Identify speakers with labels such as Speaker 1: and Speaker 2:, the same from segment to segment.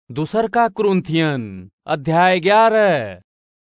Speaker 1: दूसर का क्रुंथियन अध्याय ग्यारह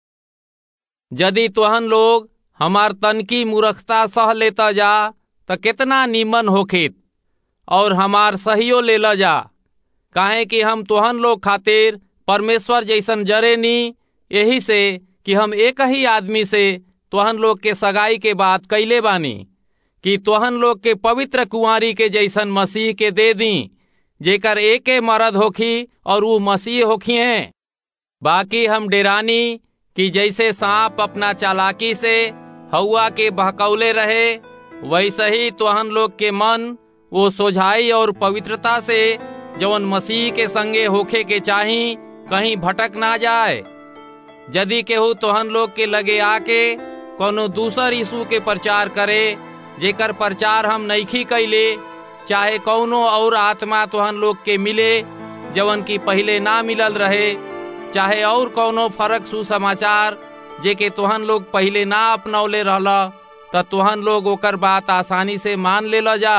Speaker 2: यदि तोहन लोग हमार तनकी मूर्खता सह लेता जा त केतना नीमन होखित और हमार सहियो लेला जा काहे कि हम तोहन लोग खातिर परमेश्वर जैसन जरे नी यही से कि हम एक ही आदमी से तोहन लोग के सगाई के बात कैले बानी कि तोहन लोग के पवित्र कुंवारी के जैसन मसीह के दे दी जेकर एके मरद होखी और वो मसीह होखी हैं बाकी हम डेरानी कि जैसे सांप अपना चालाकी से हवा के बहकौले रहे वैसे ही तोहन लोग के मन वो सोझाई और पवित्रता से जवन मसीह के संगे होखे के चाही कहीं भटक ना जाए यदि केहू तोहन लोग के लगे आके कोनो दूसर यीशु के प्रचार करे जेकर प्रचार हम नईखी कैले चाहे कौनो और आत्मा तोहन लोग के मिले जवन की पहले ना मिलल रहे चाहे और कौनो फर्क सुसमाचार जे के तोहन लोग पहले ना अपनौले रहला त तोहन लोग ओकर बात आसानी से मान ले जा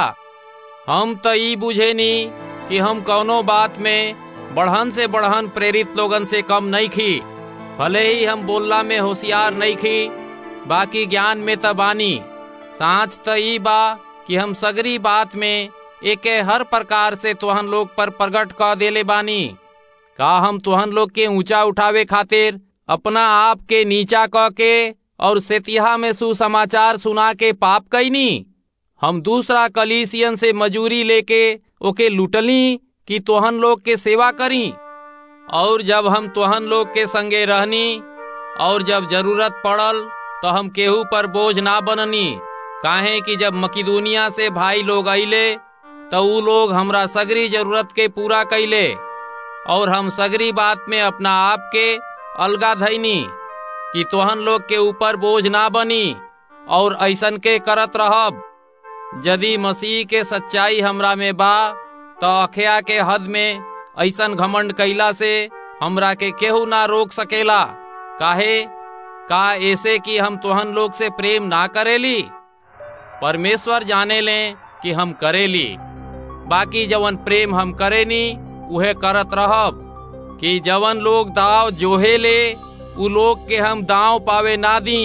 Speaker 2: हम त ई बुझेनी कि हम कौनो बात में बढ़हन से बढ़हन प्रेरित लोगन से कम नहीं खी भले ही हम बोलला में होशियार नहीं खी बाकी ज्ञान में त बानी सांच त ई बा कि हम सगरी बात में एके हर प्रकार से तोहन लोग पर प्रकट क देले बानी का हम तोहन लोग के ऊंचा उठावे खातिर अपना आप के नीचा क के और सेतिहा में सुसमाचार सुना के पाप कैनी हम दूसरा कलीसियन से मजूरी लेके ओके लुटली कि तोहन लोग के सेवा करी और जब हम तोहन लोग के संगे रहनी और जब जरूरत पड़ल तो हम केहू पर बोझ ना बननी काहे कि जब मकिदुनिया से भाई लोग अइले तो ऊ लोग हमरा सगरी जरूरत के पूरा कैले और हम सगरी बात में अपना आप के अलगा धैनी कि तोहन लोग के ऊपर बोझ ना बनी और ऐसन के करत रहब यदि मसीह के सच्चाई हमरा में बा तो अखया के हद में ऐसन घमंड कैला से हमरा के केहू ना रोक सकेला काहे का ऐसे कि हम तोहन लोग से प्रेम ना करेली परमेश्वर जाने ले कि हम करेली बाकी जवन प्रेम हम करेनी उहे करत रहब कि जवन लोग दाव जोहे ले उ लोग के हम दाव पावे ना दी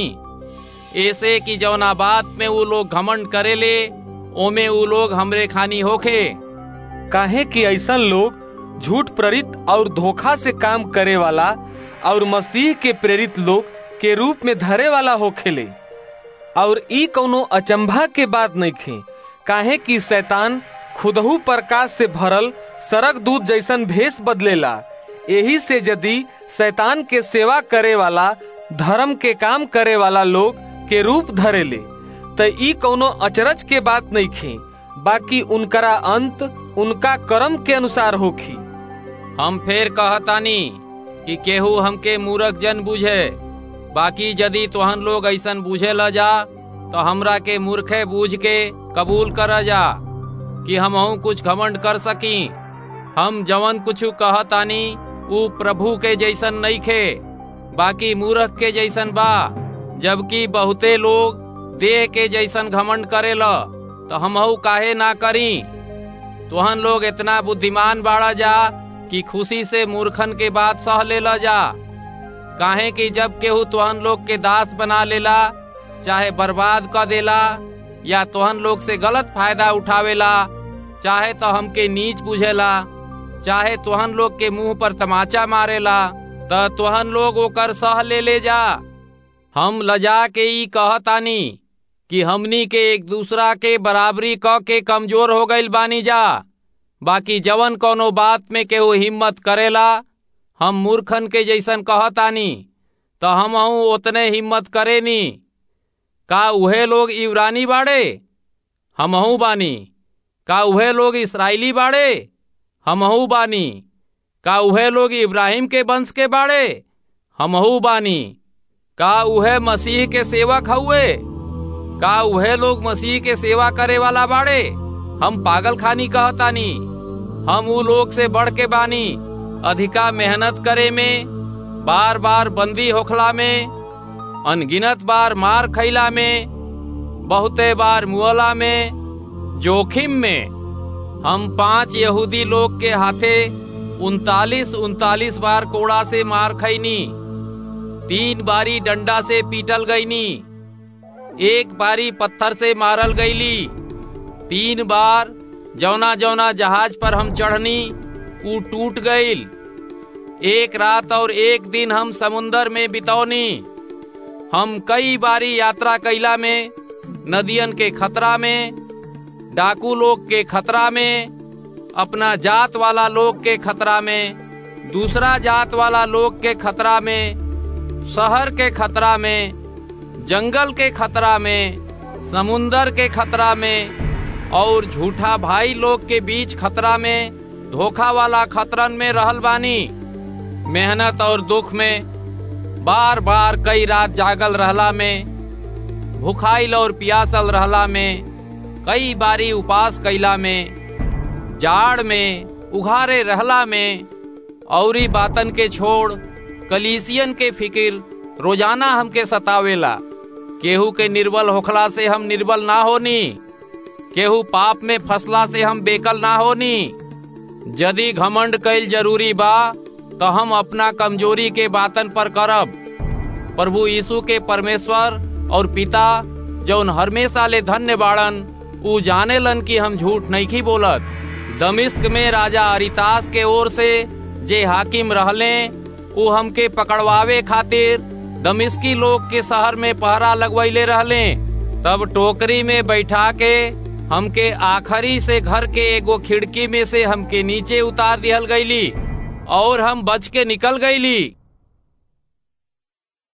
Speaker 2: ऐसे कि जवना बात में उ लोग घमंड करेले ओमे उ लोग हमरे खानी होखे
Speaker 1: काहे कि ऐसन लोग झूठ प्रेरित और धोखा से काम करे वाला और मसीह के प्रेरित लोग के रूप में धरे वाला होखेले और ई कौनो अचंभा के बात नहीं खे काहे कि शैतान खुदहू प्रकाश से भरल सरक दूध जैसन भेष बदलेला यही से यदि शैतान के सेवा करे वाला धर्म के काम करे वाला लोग के रूप धरेले त ई कौनो अचरज के बात नहीं खे बाकी उनकरा अंत उनका कर्म के अनुसार होखी
Speaker 2: हम फेर कहतानी कि केहू हमके मूर्ख जन बुझे बाकी यदि तोहन लोग ऐसन बुझे ल जा तो हमरा के मूर्खे बूझ के कबूल कर जा कि हम कुछ घमंड कर सकी हम जवन कुछ कहतानी ऊ प्रभु के जैसन नहीं खे बाकी मूर्ख के जैसन बा जबकि बहुते लोग देह के जैसन घमंड करेला तो हमहू काहे ना करी तोहन लोग इतना बुद्धिमान बाड़ा जा कि खुशी से मूर्खन के बात सह लेला जा काहे कि जब केहू तोहन लोग के दास बना लेला चाहे बर्बाद कर देला या तोहन लोग से गलत फायदा उठावेला चाहे तो हमके नीच बुझेला चाहे तोहन लोग के मुंह पर तमाचा मारेला त तोहन लोग ओकर सह ले ले जा हम लजा के ई कहतानी कि हमनी के एक दूसरा के बराबरी क के कमजोर हो गईल बानी जा बाकी जवन कोनो बात में केहू हिम्मत करेला हम मूर्खन के जैसन कहतानी तो हम उतने हिम्मत करेनी का उहे लोग इब्रानी बाड़े हमहू बानी का उहे लोग इसराइली बाड़े हमहू बानी का उहे लोग इब्राहिम के वंश के बाड़े हमहू बानी का उहे मसीह के सेवक हुए का उहे लोग मसीह के सेवा करे वाला बाड़े हम पागल खानी कहतानी हम उ लोग से बढ़ के बानी अधिका मेहनत करे में बार बार बंदी होखला में अनगिनत बार मार खैला में बहुते बार मुअला में जोखिम में हम पांच यहूदी लोग के हाथे उनतालीस उनतालीस बार कोड़ा से मार खैनी तीन बारी डंडा से पीटल गईनी एक बारी पत्थर से मारल गईली तीन बार जौना जौना जहाज पर हम चढ़नी ऊ टूट गईल एक रात और एक दिन हम समुन्दर में बितौनी हम कई बारी यात्रा कैला में नदियन के खतरा में डाकू लोग के खतरा में अपना जात वाला लोग के खतरा में दूसरा जात वाला लोग के खतरा में शहर के खतरा में जंगल के खतरा में समुन्दर के खतरा में और झूठा भाई लोग के बीच खतरा में धोखा वाला खतरन में रहल बानी मेहनत और दुख में बार बार कई रात जागल रहला में भुखाइल और पियासल रहला में कई बारी उपास कैला में जाड़ में उघारे रहला में औरी बातन के छोड़ कलीसियन के फिकिर रोजाना हमके सतावेला केहू के निर्बल होखला से हम निर्बल ना होनी केहू पाप में फसला से हम बेकल ना होनी यदि घमंड कैल जरूरी बा तो हम अपना कमजोरी के बातन पर करब प्रभु यीशु के परमेश्वर और पिता जौन हमेशा ले धन्य बाड़न ऊ जाने लन कि हम झूठ नहीं बोलत दमिश्क में राजा अरितास के ओर से जे हाकिम रहले ऊ हमके पकड़वावे खातिर दमिश्की लोग के शहर में पहरा लगवैले रहले तब टोकरी में बैठा के हमके आखिरी से घर के एगो खिड़की में से हमके नीचे उतार दिहल गईली और हम बच के निकल गईली